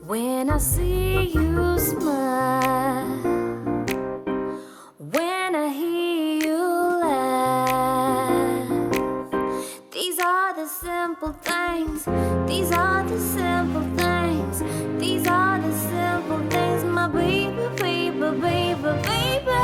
When I see you smile, when I hear you laugh, these are the simple things, these are the simple things, these are the simple things, my baby, baby, baby, baby.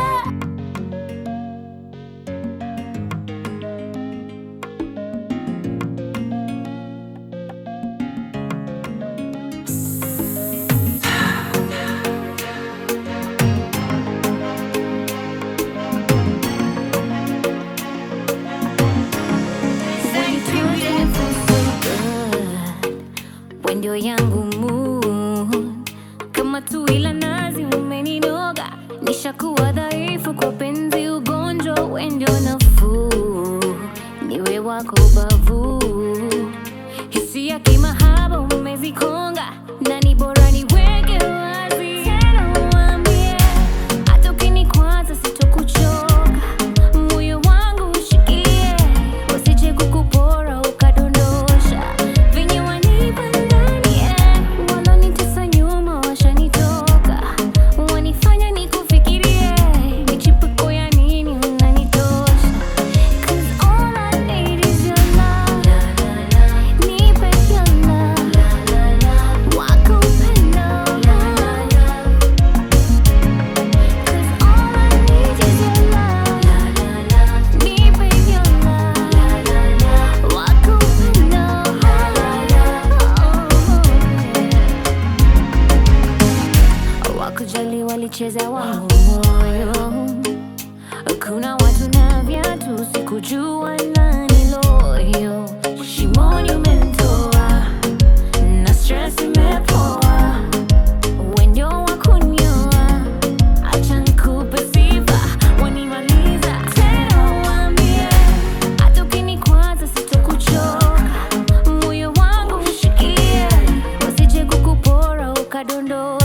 Ndio yangu mood kama tu ila nazi umeninoga, nishakuwa dhaifu kwa penzi, ugonjwa we ndio nafuu, niwe wako bavu, hisia kimahaba umezikonga, na ni bora niweke wazi tena, uambie hata ukinikwaza sitokuchoka, moyo wangu ushikie, wasije kukupora ukadondosha venye wanipa ndani eh, walonitesa nyuma washanitoka, wanifanya nikufikirie, michipuko ya nini unanitosha 'Cause all I need is your love. Nipe your love. Wako upendo. 'Cause all I need is your love. Nipe your love. Wako upendo. Wakujali walicheza wangu moyo kuna watu na viatu, sikujua nani loyo. Shimoni umenitoa na stress imepoa, we ndio wa kunioa. Acha nikupe sifa, wanimaliza tena, uambie hata ukinikwaza sitokuchoka, moyo wangu ushikie, wasije kukupora ukadondoka